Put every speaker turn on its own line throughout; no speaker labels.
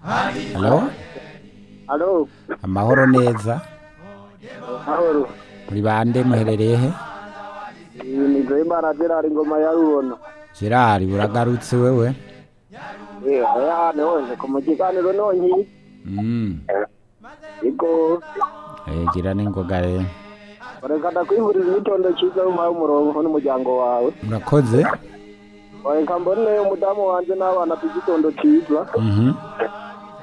Halo?
Alo,
Amahoro neza.
mahoro.
Muri bande muherereye he?
Iyi ni Joyimana Gerard Ngoma ya Rubono.
Gerard uragarutse wewe?
Eh, oya nonje ku mugiganiro nonyi.
Mm.
Ego,
Eh gira n'ingoga rero.
reka ndakwifuriza igitondo cyiza umpaye umurongo n'umuryango wawe.
Murakoze?
Reka mbone umudamu wanjye n'abana tugitondo cyiza.
Mhm.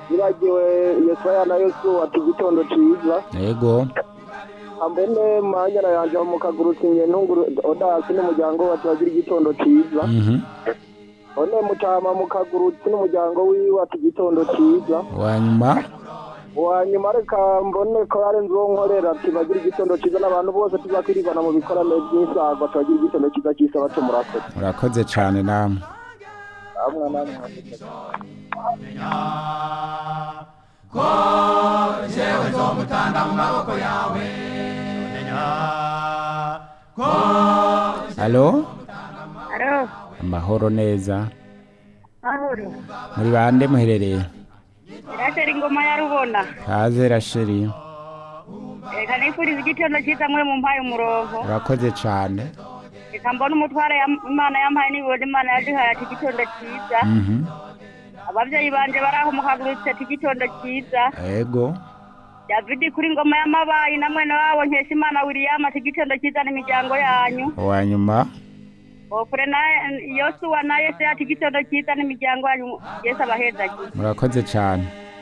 Nibagiwe Yesaya na Yesu ati igitondo cyiza.
Yego.
Ambone manyana yanjye mu kaguru kinye ntunguru odasi n'umuryango wa tubagira igitondo cyiza.
Mhm.
One mutama mu kaguru n'umuryango wiwe ati igitondo cyiza.
Wanyuma
wanyuma reka mbone ko ari inzu wo nkorera tubagira igitondo cyiza n'abantu bose tuzakiribana mu bikorane by'isagwa tubagira igitondo cyiza cy'isaba cyo murakoze
murakoze cyane namwe.
amwe n'amwe
Halo?
Alo,
Amahoro neza.
mahoro.
Muri bande muherereye?
Irasheri ingoma ya Rubona.
Kaze Rasheli.
Reka nifuriza igitondo cyiza mwe mumpaye umurongo.
Urakoze cyane.
Reka mbone umutware yam- Imana yampaye n'ibibodi Imana yaduhaye ati igitondo cyiza.
Mhm.
Ababyeyi banje bari aho mukagurutse ati igitondo cyiza.
Yego.
David kuri ngoma y'amabayi na mwene wabo nkesha Imana William ati igitondo cyiza n'imiryango yanyu.
Wanyuma
Ofure na Yosuwa na Yese ati igitondo cyiza n'imiryango yanyu. Yesu abaheza.
murakoze cyane.